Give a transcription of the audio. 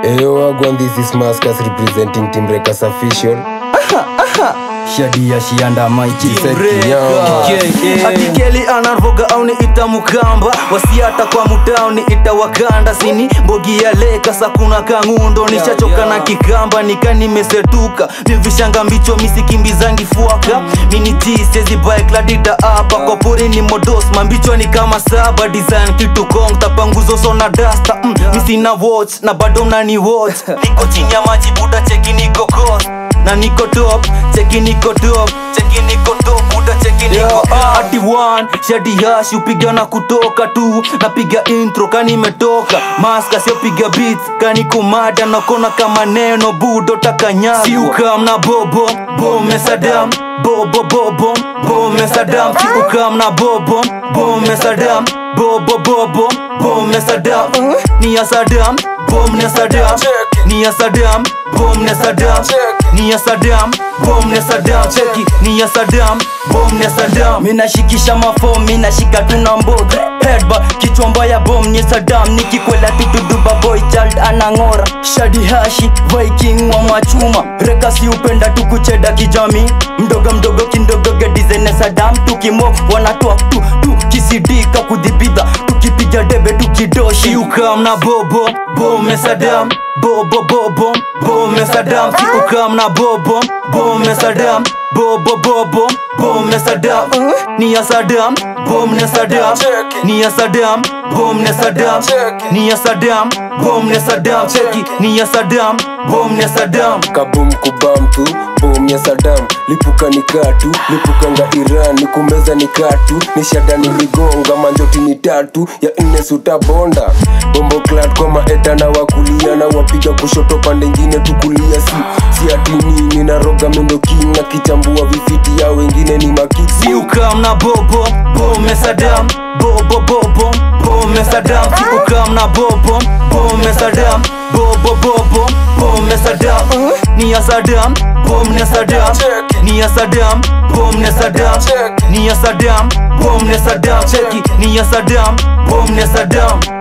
Eyo wagwan, this is Maskas representing Team Rekas official. shadia shianda atikeli anarvoga au ni ita mukamba wasiata kwa mutao ni ita wakanda sini mbogi ya leka sakuna kangundo nishachoka na kikamba nika nimesetuka vivishanga mbicho misikimbizangi fuaka minitisezibaekladita apa kwa pori ni modos mambicho ni kama saba design kitu kong tapanguzo sona dasta mm, misina watch na bado mnani watch niko chini ya maji buda cheki niko coast na niko top cheki niko top cheki niko top buda cheki niko up. ati one shadi hash upiga na kutoka tu napiga intro kani imetoka maska sio piga beats kani kumada nakona kama neno budo takanyagwa si ukam na bobo bome sadam bobo bobo bome sadam si ukam na bobo bome sadam bobo bobo bome sadam ni ya sadam bom ne sadam ni ya sadam bom ne sadam ni ya sadam bom ne sadam cheki ni ya sadam bom ne sadam minashikisha mafom minashika tuna mboga hedba kichwa mbaya bom ni sadam nikikwela tutuduba boy child anang'ora shadi hashi viking wa machuma rekasi upenda tukucheda kijami mdogo mdogo kindogo gedizene sadam tukimo wanatoa tu tu kisidika kudhibidha tukipiga debe tukidoshi si ukam na bobo bome sadam bobo bobo bome sadam si ukam na bobo bome sadam bobo bobo bome sadam ni ya sadam bom ne sadam ni ya sadam bom ne sadam ni ya sadam bom ne sadam cheki ni ya sadam bom ne sadam Kabum kubamtu, bomu ya Saddam Lipuka ni katu, lipukanga Iran Ni kumeza ni katu, ni shada ni ligonga Manjoti ni tatu, ya nne suta bonda Bombo clat kwa maeta na wakulia Na wapiga kushoto pande ingine tukulia Si, si ati nini na roga mendo king Na kichambua vifiti ya wengine ni makiksi si ukam na bobo bome sadam bobo bobo bome sadam si ukam na bobo bome sadam bobo bobo bome sadam ni ya sadam bom ne sadam ni ya sadam bom ne sadam ni ya sadam bom ne sadam cheki ni ya sadam bom ne sadam